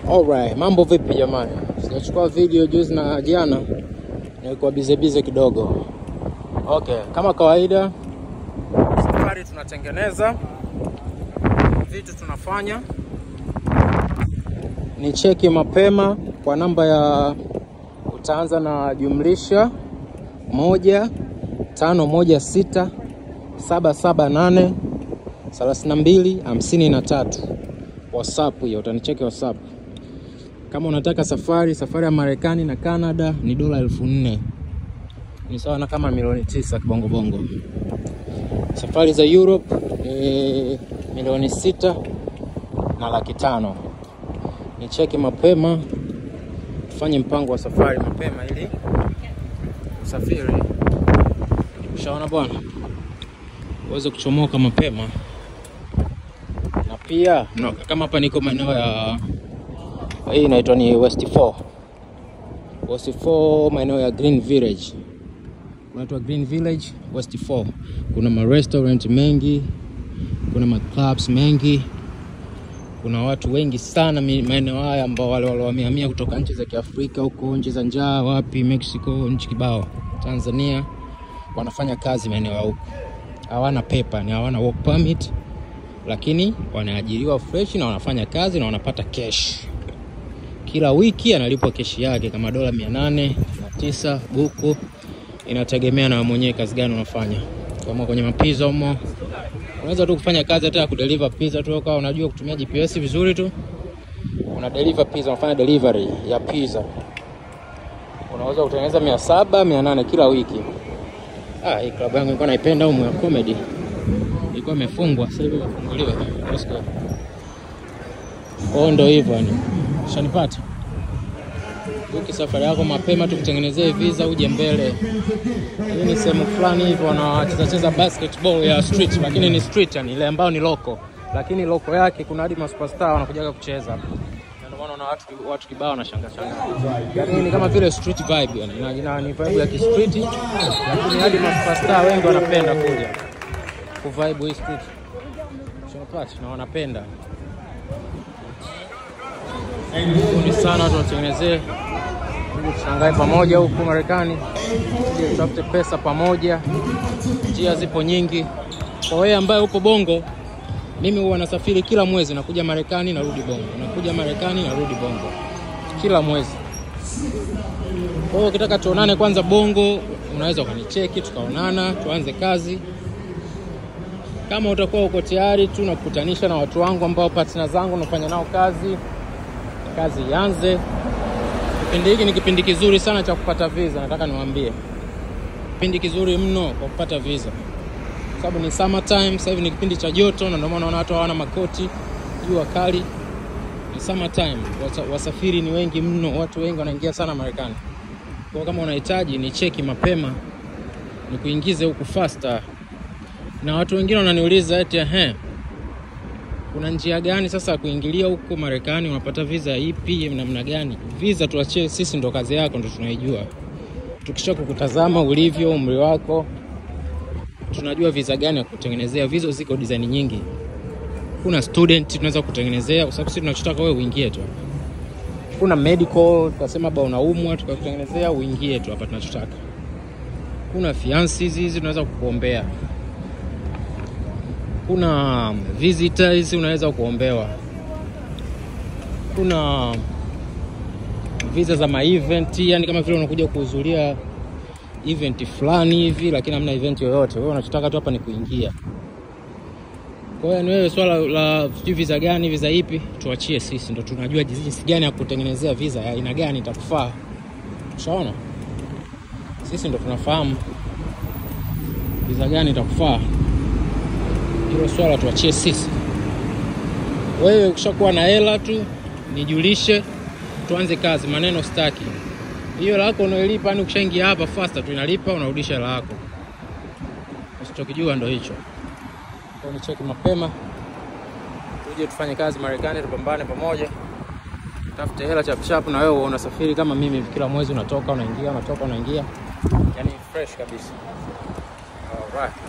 Alright, mambo vipi jamani? Sijachukua video juzi na jana, nilikuwa bize bize kidogo. Okay, kama kawaida safari tunatengeneza vitu tunafanya, ni cheki mapema kwa namba ya utaanza na jumlisha moja tano moja sita saba saba nane thelathini na mbili hamsini na tatu. WhatsApp hiyo utanicheki WhatsApp. Kama unataka safari safari ya Marekani na Canada ni dola elfu nne ni sawa na kama milioni tisa kibongo bongo. Safari za Europe ni milioni sita na laki tano. Ni cheki mapema, tufanye mpango wa safari mapema ili usafiri, ushaona bwana, uweze kuchomoka mapema na pia no, kama hapa niko maeneo ya hii inaitwa ni West 4. West 4 maeneo ya Green Village. Unaitwa Green Village West 4. Kuna ma restaurant mengi, kuna ma clubs mengi. Kuna watu wengi sana mi- maeneo haya ambao wale waliohamia kutoka nchi za Kiafrika huko nchi za njaa wapi Mexico, nchi kibao, Tanzania wanafanya kazi maeneo ya huko. Hawana paper, ni hawana work permit lakini wanaajiriwa fresh na wanafanya kazi na wanapata cash kila wiki analipwa keshi yake kama dola mia nane na tisa buku, inategemea na wewe mwenyewe kazi gani unafanya. Kama kwenye mapiza humo, unaweza tu kufanya kazi hata ya kudeliver pizza tu, kama unajua kutumia GPS vizuri tu, una deliver pizza, unafanya delivery ya pizza, unaweza kutengeneza mia saba mia nane kila wiki. Ah, hii klabu yangu nilikuwa naipenda humu ya comedy, ilikuwa imefungwa, sasa hivi imefunguliwa. Let's go. Kwao ndo hivyo yani, shanipata uki safari yako mapema tu kutengenezea visa uje mbele. Hii ni sehemu fulani hivyo wanacheza cheza basketball ya street, lakini ni street yani ile ambayo ni local, lakini local yake kuna hadi masuperstar wanakujaga kucheza hapa. Na ndio maana una watu watu kibao na shanga shanga, yani ni kama vile street vibe yani, ina, ina ni vibe ya kistreet, lakini hadi masuperstar wengi wanapenda kuja kuvibe hii street, shanipata na wanapenda Karibuni sana tuwatengenezee ili tushangae pamoja huku Marekani, ili tutafute pesa pamoja. Njia zipo nyingi. Kwa wewe ambaye upo Bongo, mimi huwa nasafiri kila mwezi, nakuja Marekani narudi Bongo, nakuja Marekani narudi Bongo kila mwezi. Kwa hiyo ukitaka tuonane kwanza Bongo, unaweza ukanicheki tukaonana, tuanze kazi. Kama utakuwa uko tayari tu, nakukutanisha na watu wangu ambao partner zangu nafanya nao kazi kazi ianze. Kipindi hiki ni kipindi kizuri sana cha kupata visa, nataka niwaambie, kipindi kizuri mno kwa kupata visa, kwa sababu ni summer time. Sasa hivi ni kipindi cha joto, na ndio maana unaona watu hawana makoti, jua kali. Ni summer time, Wasa- wasafiri ni wengi mno, watu wengi wanaingia sana Marekani. Kwa hiyo kama unahitaji ni cheki mapema, ni kuingize huku faster. Na watu wengine wananiuliza eti ehe, kuna njia gani sasa ya kuingilia huko Marekani? Unapata visa ipi, namna gani? Visa tuachie sisi, ndo kazi yako, ndo tunaijua. Tukisha kukutazama ulivyo, umri wako, tunajua visa gani ya kutengenezea. Visa ziko design nyingi. Kuna student tunaweza kutengenezea, kwa sababu sisi tunachotaka wewe uingie tu. Kuna medical, tukasema ba unaumwa, tukakutengenezea uingie tu hapa tunachotaka. Kuna fiances hizi tunaweza kukuombea kuna visitors unaweza kuombewa, kuna visa za ma event, yani kama vile unakuja kuhudhuria event fulani hivi, lakini hamna event yoyote, wewe unachotaka tu hapa ni kuingia. Kwa hiyo ni wewe, swala la sijui visa gani, visa ipi, tuachie sisi, ndo tunajua jinsi gani ya kutengenezea visa ya aina gani itakufaa. Ushaona, sisi ndo tunafahamu visa gani itakufaa hilo swala tuachie sisi. Wewe ukishakuwa na hela tu nijulishe, tuanze kazi. Maneno staki. Hiyo hela yako unailipa, yani ukishaingia hapa faster tu inalipa, unarudisha hela yako. Usichokijua ndo hicho. Kwa ni cheki mapema, tuje tufanye kazi Marekani, tupambane pamoja, tafute hela chap chap, na wewe unasafiri kama mimi, kila mwezi unatoka unaingia, unatoka unaingia, yani fresh kabisa. Alright.